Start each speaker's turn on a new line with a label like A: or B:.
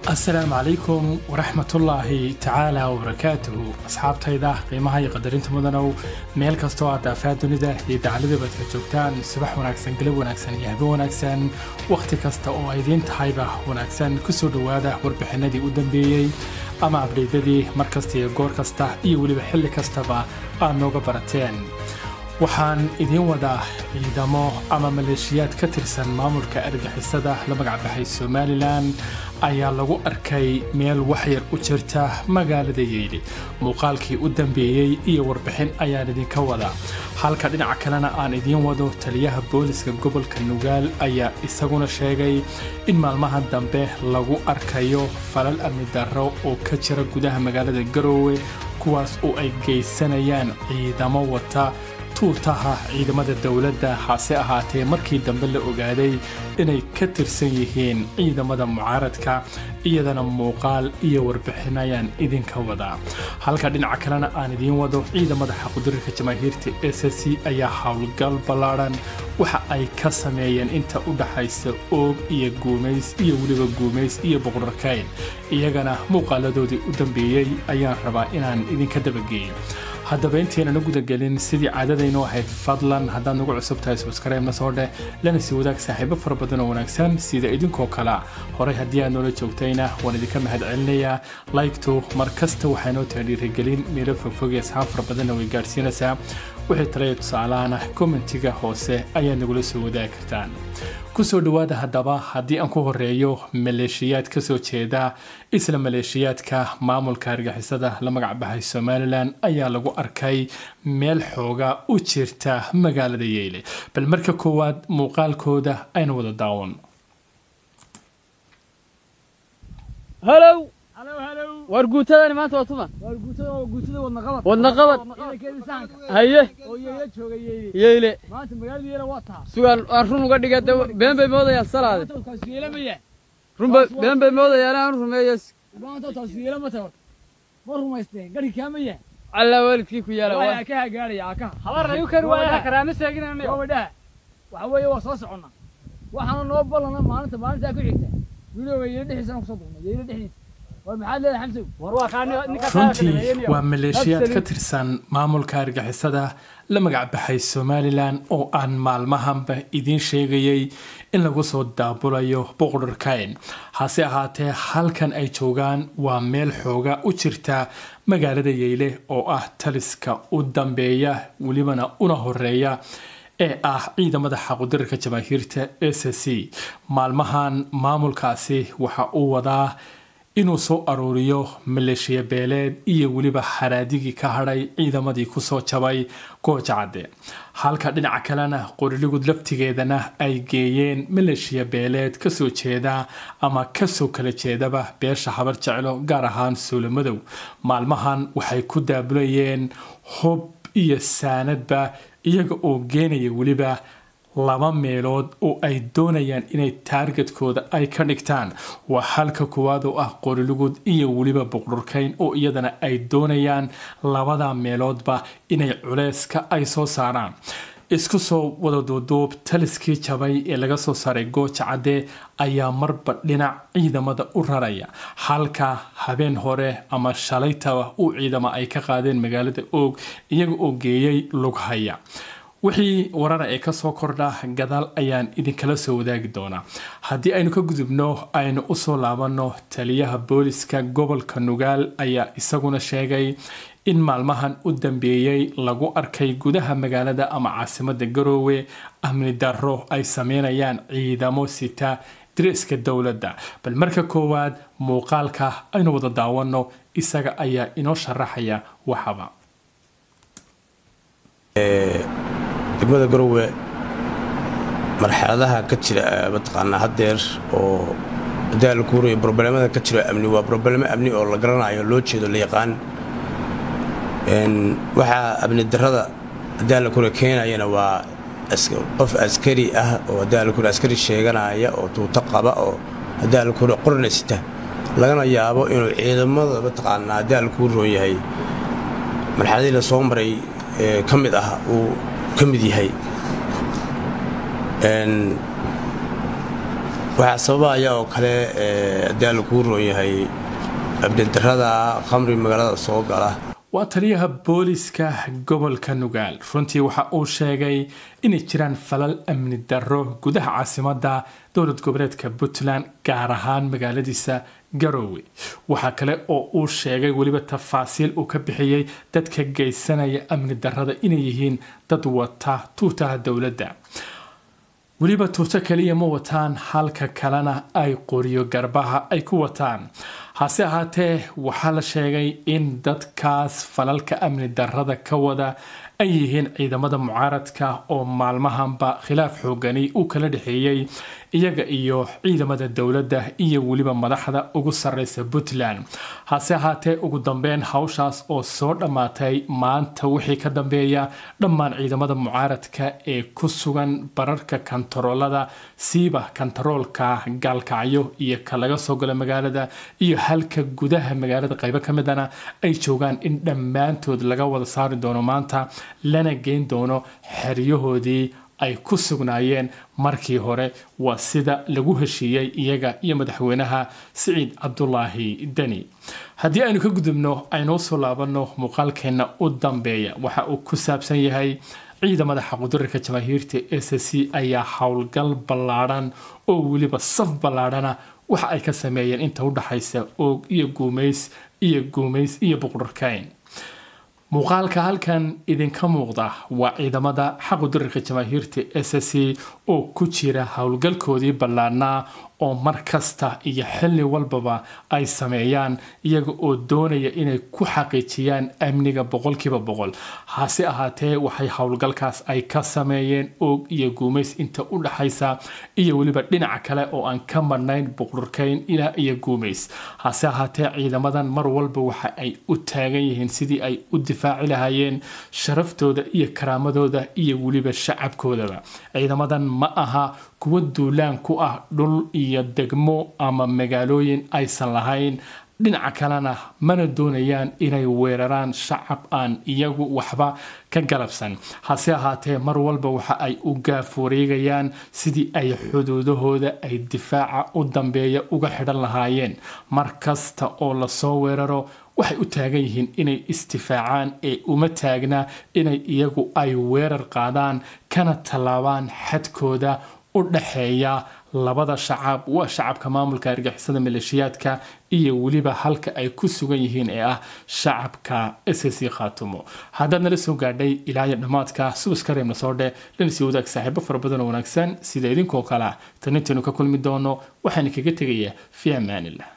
A: asalaamu calaykum waraxmatullaahi tacaala wabarakaatuhu asxaabtayda qiimaha iyo qadarinta mudanow meel kastoo aad daafaa dunida iyo dacaladabaad ka joogtaan subax wanaagsan galab wanaagsan iyo habe wanaagsan wakhti kasta oo ay idiin tahayba wanaagsan kusoo dhowaada warbixinadii u dambeeyey ama abdheydadii mar kasta iyo goor kasta iyo weliba xilli kastaba aad nooga barateen waxaan idiin wadaa ciidamo ama maleeshiyaad ka tirsan maamulka argixisada la magacbaxay somalilan ayaa lagu arkay meel waxyar u jirta magaalada yeydhi muuqaalkii u dambeeyey iyo warbixin ayaan idinka wadaa halka dhinaca kalena aan idiin wado taliyaha booliska gobolka nugaal ayaa isaguna sheegay in maalmahan dambe lagu arkayo falal amni darro oo ka jira gudaha magaalada garoowe kuwaas oo ay geysanayaan ciidamo wata tuutaha ciidamada dowladda hase ahaatee markii dambe la ogaaday inay ka tirsan yihiin ciidamada mucaaradka iyadana muuqaal iyo warbixin ayaan idinka wadaa halka dhinaca kalena aan idiin wado ciidamada xaqudirirka jamaahiirta s c ayaa howlgal ballaadhan waxa ay ka sameeyeen inta u dhaxaysa oog iyo guumays iyo weliba guumays iyo boqorarkayn iyagana muuqaaladoodii u dambeeyey ayaan rabaa inaan idinka dabageeyo haddaba intaynan u gudagelin sidii caadadaynu ahayd fadlan haddaad nagu cusub tahay subskaraybna soo dheh lana sii wadaag saaxiibo fara badan oo wanaagsan sida idinkoo kale horey haddii aad noola joogtayna waan idinka mahad celinayaa laygtu mar kasta waxaa noo tahay dhiirigelin meelo fogfog ee asxaab fara badanna way gaadhsiinaysaa wixii talaya tusaalahana kommentiga hoose ayaad nagula soo wadaagi kartaan kusoo dhowaada haddaba haddii aan ku horeeyo maleeshiyaad ka soo jeeda isla maleeshiyaadka maamulka argixisada la magacbaxay somalilan ayaa lagu arkay meel xooga u jirta magaalada yeyle bal marka koowaad muuqaalkooda aynu wada daawan
B: halow war guutadani maanta waa tuma wadna qabad haye yeyle sugaan aan run uga dhiga de been bay moodayaan salaade run bay been bay moodayaan aan rumeeyo alla waalidkii ku yaala
C: waxa weeye waa soo soconnaa waxaana noo ballana maalinta maalintaa ku xigta wilowga yeelo dhexdiisana kusoo dugnay yeelo dhexdiisa war maxaad leedahay xamsow
A: runtii waa maleeshiyaad ka tirsan maamulka argixisada la magacbaxay somalilan oo aan maalmahanba idiin sheegayay in lagu soo daabulayo boqorarkayn hase ahaatee halkan ay joogaan waa meel xooga u jirta magaalada yeyle oo ah taliska u dambeeya welibana una horeeya ee ah ciidamada xaqudirirka jamaahiirta s c maalmahan maamulkaasi waxa uu wadaa inuu soo aruuriyo maleeshiya beeleed iyo weliba xaraadigii ka hadhay ciidamadii kusoo jabay goojacadde halka dhinaca kalena qoriligud laftigeedana ay geeyeen maleeshiya beeleed kasoo jeeda ama kasoo kala jeedaba beesha habar jeclo gaar ahaan suulamadow maalmahan waxay ku daabulayeen hub iyo saanadba iyaga oo geenaya weliba laba meelood oo ay doonayaan inay taargetkooda ay ka dhigtaan waa halka koowaad oo ah qorilugud iyo weliba boqorkayn oo iyadana ay doonayaan labada meeloodba inay culeyska ay soo saaraan isku soo wada duuduub taliskii jabay ee laga soo saaray gooja cadde ayaa marba dhinac ciidamada u raraya halka habeen hore ama shalaytaba uu ciidamo ay ka qaadeen magaalada oog iyaga oo geeyay lughaya wixii warara ee kasoo kordha gadaal ayaan idinkala soo wadaagi doonaa haddii aynu ka gudubno aynu usoo laabanno taliyaha booliska gobolka nugaal ayaa isaguna sheegay in maalmahan u dambeeyey lagu arkay gudaha magaalada ama caasimada garoowe amni darro ay sameynayaan ciidamo sita diriska dowladda bal marka koowaad muuqaalka aynu wada daawano isaga ayaa inoo sharaxaya waxaba
D: degmada garowe marxaladaha ka jira mataqaanaa haddeer oo daalkuur iyo broblemada ka jira amni waa broblemo amni oo la garanayo loo jeedo la yaqaan waxaa amni darrada daalkuure keenayana waa qof askari ah oo daalkuure askari sheeganaya oo tuuto qaba oo daalkuure qornaysita lagana yaabo inuu ciidamada mataqaanaa daalkuu roon yahay marxaladii la soo maray ka mid ah uu ka mid yahay waxaa sababaya oo kale haddii alla kuu roon yahay abdidarada khamri magaalada soo gala
A: waa taliyaha booliska gobolka nugaal runtii waxa uu sheegay inay jiraan falal amni darro gudaha caasimadda dowlad goboleedka puntland gaar ahaan magaaladiisa garoowe waxaa kale oo uu sheegay weliba tafaasiil uu ka bixiyey dadka geysanaya amni darrada inay yihiin dad wata tuutaha dowladda weliba tuuto kaliya ma wataan halka kalena ay qoriyo garbaha ay ku wataan hase ahaatee waxaa la sheegay in dadkaas falalka amni darrada ka wada ay yihiin ciidamada mucaaradka oo maalmahanba khilaaf xoogani uu kala dhexeeyey iyaga iyo ciidamada dowladda iyo weliba madaxda ugu sarreysa puntland hase ahaatee ugu dambeyn hawshaas oo soo dhammaatay maanta wixii ka dambeeya dhammaan ciidamada mucaaradka ee ku sugan bararka kantaroolada siiba kantaroolka gaalkacyo iyo ka laga soo galo magaalada iyo halka gudaha magaalada qaybo ka midana ay joogaan in dhammaantood laga wada saari doono maanta lana geyn doono xeryahoodii ay ku sugnaayeen markii hore waa sida lagu heshiiyey iyaga iyo madaxweynaha siciid cabdulaahi deni haddii aynu ka gudubno aynoo soo laabanno muuqaalkeenna u dambeeya waxa uu ku saabsan yahay ciidamada xaqudirarka jamaahiirta s c ayaa howlgal ballaadhan oo weliba saf ballaadhana waxa ay ka sameeyeen inta udhaxaysa oog iyo guumays iyo guumays iyo buqdharkayn muuqaalka halkan idinka muuqda waa ciidamada xaqudirarka jamaahiirta s c oo ku jira howlgalkoodii ballaadhnaa oo mar kasta iyo xilli walbaba ay sameeyaan iyaga oo doonaya inay ku xaqiijiyaan amniga boqolkiiba boqol hase ahaatee waxay howlgalkaas ay ka sameeyeen oog iyo guumays inta u dhaxaysa iyo weliba dhinaca kale oo aan ka marnayn buqdhurkayn ilaa iyo guumays hase ahaatee ciidamadan mar walba waxa ay u taagan yihiin sidii ay u difaaci lahaayeen sharaftooda iyo karaamadooda iyo weliba shacabkoodaba ciidamadan ma aha kuwa duulaan ku ah dhul iyo degmo ama magaalooyin aysan lahayn dhinaca kalena mana doonayaan inay weeraraan shacab aan iyagu waxba ka galabsan hase ahaatee mar walba waxa ay u gaaf wareegayaan sidii ay xuduudahooda ay difaaca u dambeeya uga xidhan lahaayeen mar kasta oo lasoo weeraro waxay u taagan yihiin inay istifaacaan ee uma taagna inay iyagu ay weerar qaadaan kana tallaabaan xadkooda u dhaxeeya labada shacab waa shacabka maamulka argixisada maleeshiyaadka iyo weliba halka ay ku sugan yihiin ee ah shacabka ssc khaatumo haddaad nala soo gaadhay ilaayo dhammaadka subaskareemna soo dhe lana sii wadaag saaxiibo fara badan oo wanaagsan sida idinkoo kale ah tan intaynu ka kulmi doono waxaana kaga tegayaa fi amaanillah